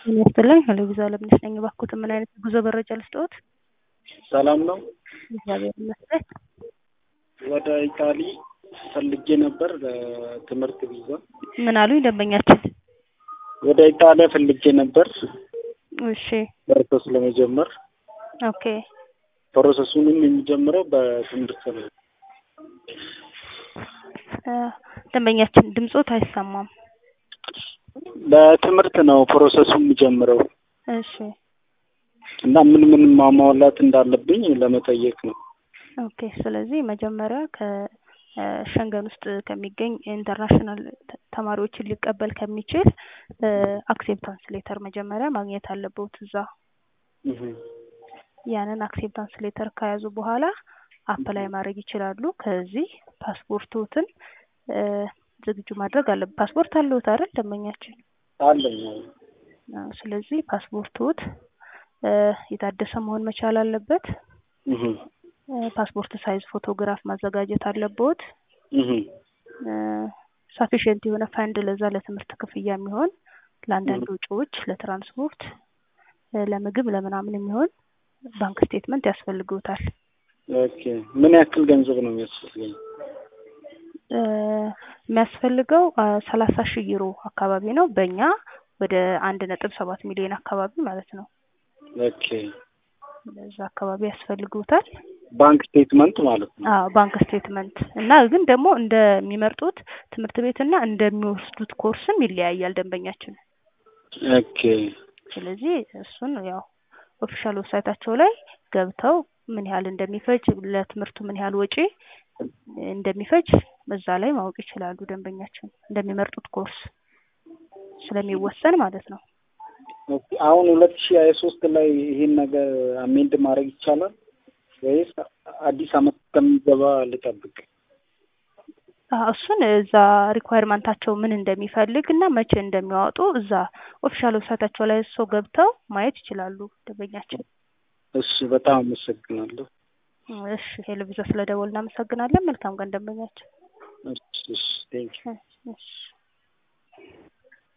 ጤና ይስጥልኝ ሄሎ ቪዛ አለምነሽ ነኝ። እባክዎትን ምን አይነት የጉዞ መረጃ ልስጥዎት? ሰላም ነው። እግዚአብሔር ይመስገን። ወደ ኢታሊ ፈልጌ ነበር ለትምህርት ቪዛ። ምን አሉኝ ደንበኛችን? ወደ ኢጣሊያ ፈልጌ ነበር እሺ ፕሮሰስ ለመጀመር። ኦኬ ፕሮሰሱንም የሚጀምረው በትምህርት ነው። እ ደንበኛችን ድምጾት አይሰማም። ለትምህርት ነው ፕሮሰሱ የሚጀምረው እሺ እና ምን ምን ማሟላት እንዳለብኝ ለመጠየቅ ነው። ኦኬ ስለዚህ መጀመሪያ ከሸንገን ውስጥ ከሚገኝ ኢንተርናሽናል ተ- ተማሪዎችን ሊቀበል ከሚችል አክሴፕታንስ ሌተር መጀመሪያ ማግኘት አለበት እዛ እህ ያንን አክሴፕታንስ ሌተር ከያዙ በኋላ አፕላይ ማድረግ ይችላሉ። ከዚህ ፓስፖርቶትን እ ዝግጁ ማድረግ አለበት። ፓስፖርት አለዎት አይደል ደንበኛችን? አለኝ። አዎ፣ ስለዚህ ፓስፖርቶት እ የታደሰ መሆን መቻል አለበት። እህ እ ፓስፖርት ሳይዝ ፎቶግራፍ ማዘጋጀት አለብዎት። እህ ሳፊሽንት የሆነ ፈንድ ለዛ ለትምህርት ክፍያ የሚሆን ለአንዳንድ ወጪዎች፣ ለትራንስፖርት፣ እ ለምግብ፣ ለምናምን የሚሆን ባንክ ስቴትመንት ያስፈልግዎታል። ኦኬ ምን ያክል ገንዘብ ነው የሚያስፈልገኝ? እ የሚያስፈልገው ሰላሳ ሺህ ዩሮ አካባቢ ነው። በእኛ ወደ አንድ ነጥብ ሰባት ሚሊዮን አካባቢ ማለት ነው። ኦኬ ለዛ አካባቢ ያስፈልግዎታል። ባንክ ስቴትመንት ማለት ነው። አዎ ባንክ ስቴትመንት እና ግን ደግሞ እንደሚመርጡት ትምህርት ቤትና እንደሚወስዱት ኮርስም ይለያያል ደንበኛችን። ኦኬ ስለዚህ እሱን ያው ኦፊሻል ዌብሳይታቸው ላይ ገብተው ምን ያህል እንደሚፈጅ ለትምህርቱ ምን ያህል ወጪ እንደሚፈጅ በዛ ላይ ማወቅ ይችላሉ ደንበኛችን እንደሚመርጡት ኮርስ ስለሚወሰን ማለት ነው። ኦኬ አሁን ሁለት ሺህ ሀያ ሶስት ላይ ይሄን ነገር አሜንድ ማድረግ ይቻላል ወይስ አዲስ አመት እስከሚገባ ልጠብቅ? አዎ እሱን እዛ ሪኳየርመንታቸው ምን እንደሚፈልግ እና መቼ እንደሚያወጡ እዛ ኦፊሻል ዌብሳይታቸው ላይ እርስዎ ገብተው ማየት ይችላሉ ደንበኛችን። እሺ በጣም አመሰግናለሁ። እሺ ሄሎ ቪዛ ስለደወሉ እናመሰግናለን። መልካም ቀን ደንበኛችን። እሺ እሺ ቴንኪው እሺ